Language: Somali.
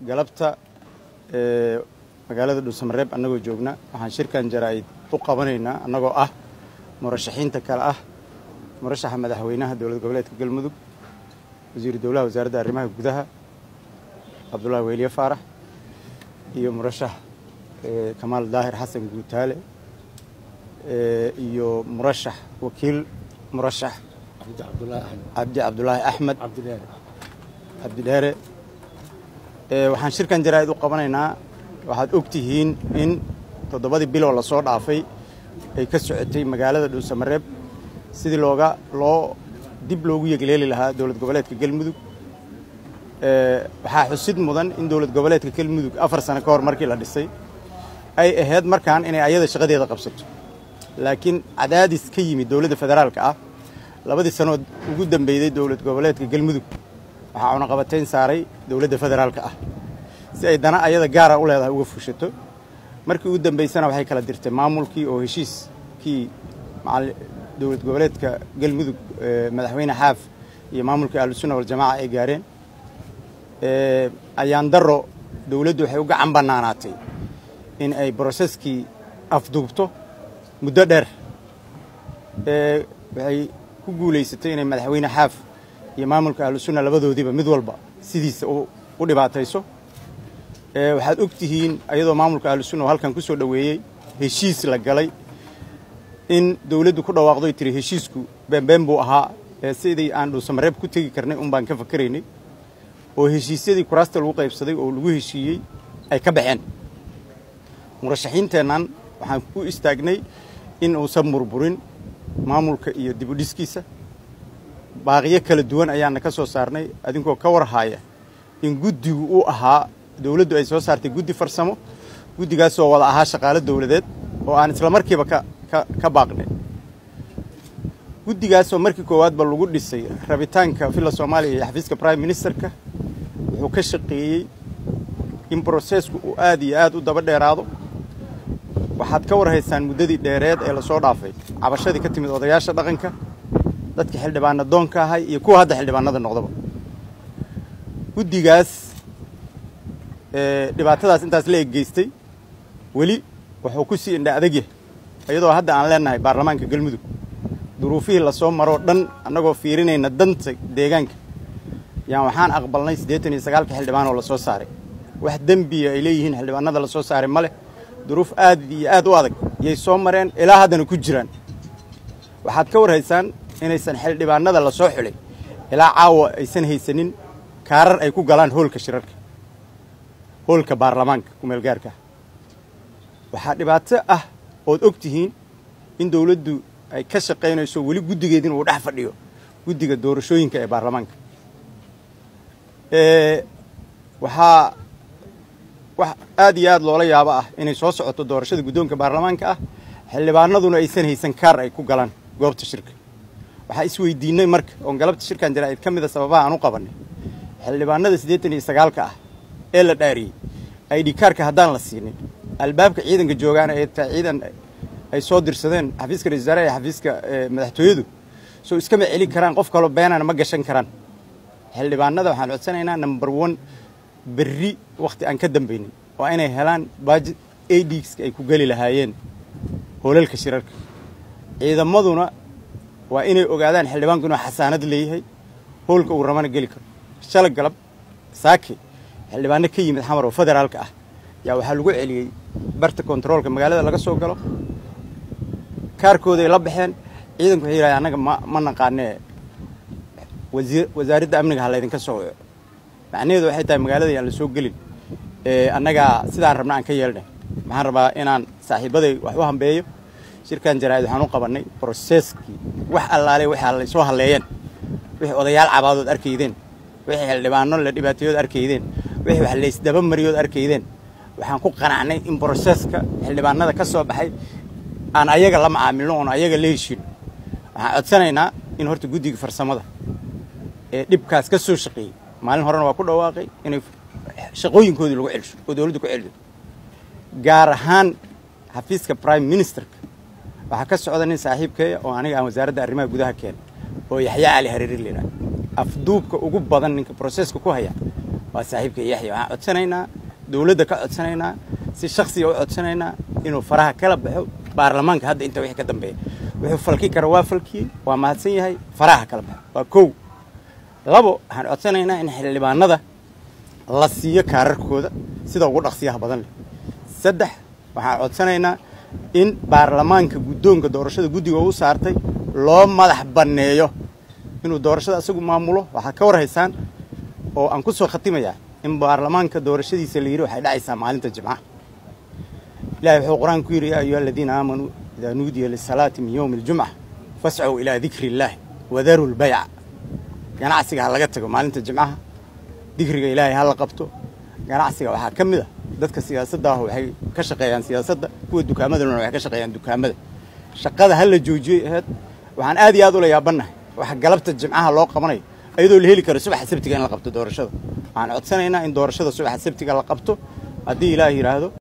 galabta magaalada dhuusamareeb annagoo joogna waxaan shirkan jaraa'id u qabanaynaa annagoo ah murashaxiinta kale ah murashaxa madaxweynaha dowlad goboleedka galmudug wasiiru dowlaha wasaaradda arrimaha gudaha cabdullaahi weliye faarax iyo murashax kamaal daahir xasan guutaale iyo murashax wakiil murashax cabdi cabdulaahi axmed cabdidheere waxaan shirkan jaraa'id u qabanaynaa waxaad og tihiin in toddobadii biloo lasoo dhaafay ay ka socotay magaalada dhuusamareeb sidii looga loo dib loogu yegleeli lahaa dowlad goboleedka galmudug waxaa xusid mudan in dowlad goboleedka galmudug afar sano ka hor markii la dhisay ay ahayd markaan inay ayada shaqadeeda qabsato laakiin cadaadis ka yimid dowladda federaalka ah labadii sanood ugu dambeyday dowlad goboleedka galmudug waxaa cunaqabatayn saaray dowladda federaalka ah si ay dana ayada gaara u leedahay uga fushato markii ugu dambaysana waxay kala dirtay maamulkii oo heshiiskii dowlad goboleedka galmudug madaxweyne xaaf iyo maamulkii ahlusunna waljamaaca ay gaareen ayaan daro dowladdu waxay u gacan bannaanaatay in ay broseskii afduubto muddo dheer waxay ku guulaysatay inay madaxweyne xaaf iyo maamulka ahlusunna labadoodiiba mid walba sidiisa u dhibaatayso waxaad og tihiin ayadoo maamulka ahlusunna oo halkan ku soo dhoweeyey heshiis la galay in dowladdu ku dhawaaqdoy tiri heshiisku beenbeen buu ahaa sidii aan dhuusamareeb ku tegi karnay un baan ka fakaraynay oo heshiisyadii kuraasta lagu qaybsaday oo lagu heshiiyey ay ka baxeen murashaxiinteennan waxaan ku istaagnay in uusan burburin maamulka iyo dibudhiskiisa baaqiyo kala duwan ayaana ka soo saarnay adinkoo ka warhaaya in guddigu uu ahaa dowladdu ay soo saartay guddi farsamo guddigaasoo wada ahaa shaqaalo dowladeed oo aan isla markiiba ka ka baaqnay guddigaasoo markii koowaadba lagu dhisay rabitaanka villa soomaaliya iyo xafiiska prime ministerka wuxuu ka shaqeeyey in brosesku uu aad iyo aad u daba dheeraado waxaad ka warhaysaan muddadii dheereed ee lasoo dhaafay cabashadii ka timid odayaasha dhaqanka dadka xildhibaana doonka ahay iyo kuwa hadda xildhibaanada noqdaba guddigaas dhibaatadaas intaas la eggeystay weli wuxuu ku sii indha adagyahay iyadoo hadda aan leenahay baarlamaanka galmudug duruufihii lasoo maroo dhan annagoo fiirinayna danta deegaanka yaan waxaan aqbalnay siddeetan iyo sagaalka xildhibaan oo lasoo saaray wax dembiya ay leeyihiin xildhibaanada lasoo saaray ma leh duruuf aad iyo aad u adag yay soo mareen ilaa haddana ku jiraan waxaad ka warhaysaan inaysan xildhibaanada lasoo xulay ilaa caawa aysan haysanin kaarar ay ku galaan hoolka shirarka hoolka baarlamaanka kumeelgaarka waxaa dhibaato ah ood og tihiin in dowladdu ay ka shaqaynayso weli guddigeedin uu dhex fadhiyo guddiga doorashooyinka ee baarlamaanka waxaa wax aad iyo aad loola yaabo ah inay soo socoto doorashada guddoonka baarlamaanka ah xildhibaanaduna aysan haysan kaar ay ku galaan goobta shirka waxaa isweydiinay marka oon galabta shirkan jaraa'id ka mida sababaha aan u qabannay xildhibaanada siddeetan iyo sagaalka ah ee la dhaariyey aidhi kaarka haddaan la siinin albaabka ciidanka joogaana ee taa ciidan ay soo dirsadeen xafiiska ra-isul wasaaraha iyo xafiiska madaxtooyadu soo iskama celin karaan qof kaloo beenana ma gashan karaan xildhibaanada waxaan codsanaynaa number one berri wakhti aan ka dambaynin waa inay helaan baajid adska ay ku geli lahaayeen hoolalka shirarka ciidamaduna waa inay ogaadaan xildhibaanku inuu xasaanad leeyahay hoolka uu rabana geli karo shala galab saake xildhibaano ka yimid xamar oo federaalka ah yaa waxaa lagu celiyey barta kontaroolka magaalada laga soo galo kaarkooday la baxeen ciidanku waxay yidhahdeen annaga ma ma naqaanee wasiir wasaaradda amniga ha laydinka soo waco macnaheedu waxay tahay magaalada yaan la soo gelin annagaa sidaan rabna aan ka yeelnay maxaan rabaa inaan saaxiibaday wax u hambeeyo shirkan jaraa'id waxaan u qabannay broseskii wax allaale waxaa lay soo halleeyeen wixii odayaal cabaadood arkaydeen wixii xildhibaano la dhibaateeyood arkaydeen wixii wax laysdaba mariyood arkaydeen waxaan ku qanacnay in broseska xildhibaanada ka soo baxay aan ayaga la macaamilno oon ayaga la heshiino waxaan codsanaynaa in horta guddiga farsamada ee dhibkaas ka soo shaqeeyey maalin horena waa ku dhawaaqay inay shaqooyinkoodii lagu celsho oo dowladdu ku celiso gaar ahaan xafiiska prime ministerka waxaa ka socda nin saaxiibkeeya oo aniga aan wasaaradda arrimaha gudaha keenay oo yaxya cali hariiri layidhaha afduubka ugu badan ninka broseska ku haya waa saaxiibka yaxya waxaan codsanaynaa dowladda ka codsanaynaa si shaksiga u codsanaynaa inuu faraha kala baxo baarlamaanka hadda inta wixii ka dambeeya wuxuu falki kara waa falkiyey waa mahadsan yahay faraha kala baxo waa kow labo waxaan codsanaynaa in xildhibaanada la siiyo kaararkooda sida ugu dhaqsiyaha badan leh saddex waxaan codsanaynaa in baarlamaanka guddoonka doorashada guddiga u saartay loo madax banneeyo inuu doorashada isagu maamulo waxaa ka war haysaan oo aan ku soo khatimayaa in baarlamaanka doorashadiisa la yidhi waxay dhacaysaa maalinta jimcaha ilahay wuxuu qur-aan ku yidhi yaa ayuha aladiina aamanuu idaa nuudiya lisalaati min yowmi aljumca fascow ilaa dikri illaahi wadaru lbayca ganacsiga ha laga tago maalinta jimcaha dikriga ilaahay ha la qabto ganacsiga waxaa ka mid a dadka siyaasadda ah waxay ka shaqeeyaan siyaasadda kuwa dukaamadana waxay ka shaqeeyaan dukaamada shaqada ha la joojiyey aheyd waxaan aad iyo aad ula yaabannahay waxa galabta jimcaha loo qabanayo iyadoo la heli karo subaxa sabtiga in la qabto doorashada waxaan codsanaynaa in doorashada subaxa sabtiga la qabto haddii ilaah yidhaahdo